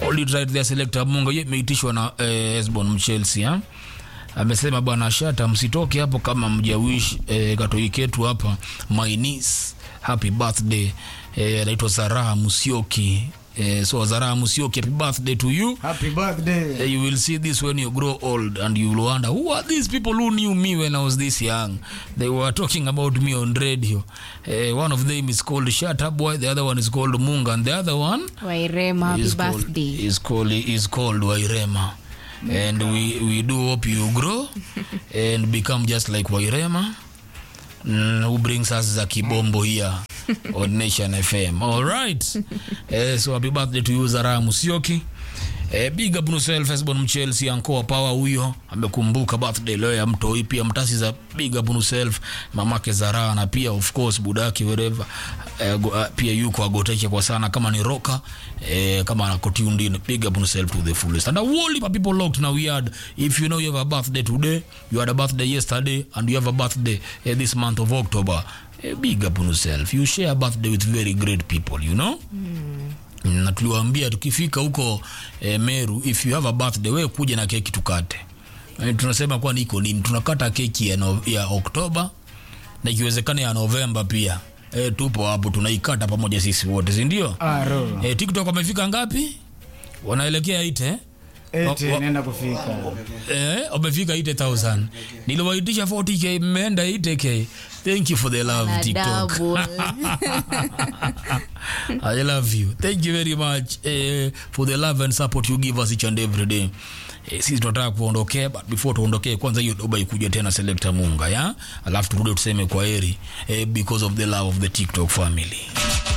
Hold it right there, selector Munga. Hiyo imeitishwa na eh, Esbon Mchelsea ha? Amesema bwana Shata, msitoke hapo kama mjawish eh, katoi ketu hapa my niece happy birthday eh, anaitwa Zaraha Musioki eh, so Zaraha Musioki happy birthday to you Happy birthday. Eh, you will see this when you grow old and you will wonder who are these people who knew me when I was this young. They were talking about me on radio. Uh, one of them is called Shut Up Boy, the other one is called Munga, and the other one wairema happy is called, birthday is called is called Wairema. And we, we do hope you grow and become just like Wairema. Mm, who brings us za kibombo here on Nation FM. All right. Eh, so happy birthday to you Zara Musioki. Eh, big up yourself Esbon Mchelsea Ankoa Power huyo amekumbuka birthday leo ya mtoi pia mtasi za big up yourself mamake Zara na pia of course budaki wherever eh, go, uh, pia yuko agoteke kwa sana kama ni roka eh, kama anakotuned in big up yourself to the fullest and a whole heap of people locked now we had if you know you have a birthday today you had a birthday yesterday and you have a birthday eh, this month of October eh, big up on yourself you share a birthday with very great people you know na tuliwaambia tukifika huko eh, Meru if you have a birthday wewe kuja na keki tukate. Eh, tunasema kwa niko nini tunakata keki ya, no, ya Oktoba na ikiwezekana ya Novemba pia. Eh, tupo hapo tunaikata pamoja sisi wote, si ndio? Aro. Eh, TikTok wamefika ngapi? Wanaelekea ite Ete wa- nenda kufika. eh, wamefika 8000 niliwaitisha 40k mmeenda 80k thank you for the love Na tiktok double. I love you. Thank you very much eh, for the love and support you give us each and every day. Eh, sisi tunataka kuondokea but before tuondokee kwanza hiyo doba ikuje tena selector Munga ya alafu turudi tuseme kwa heri eh, because of the love of the TikTok family.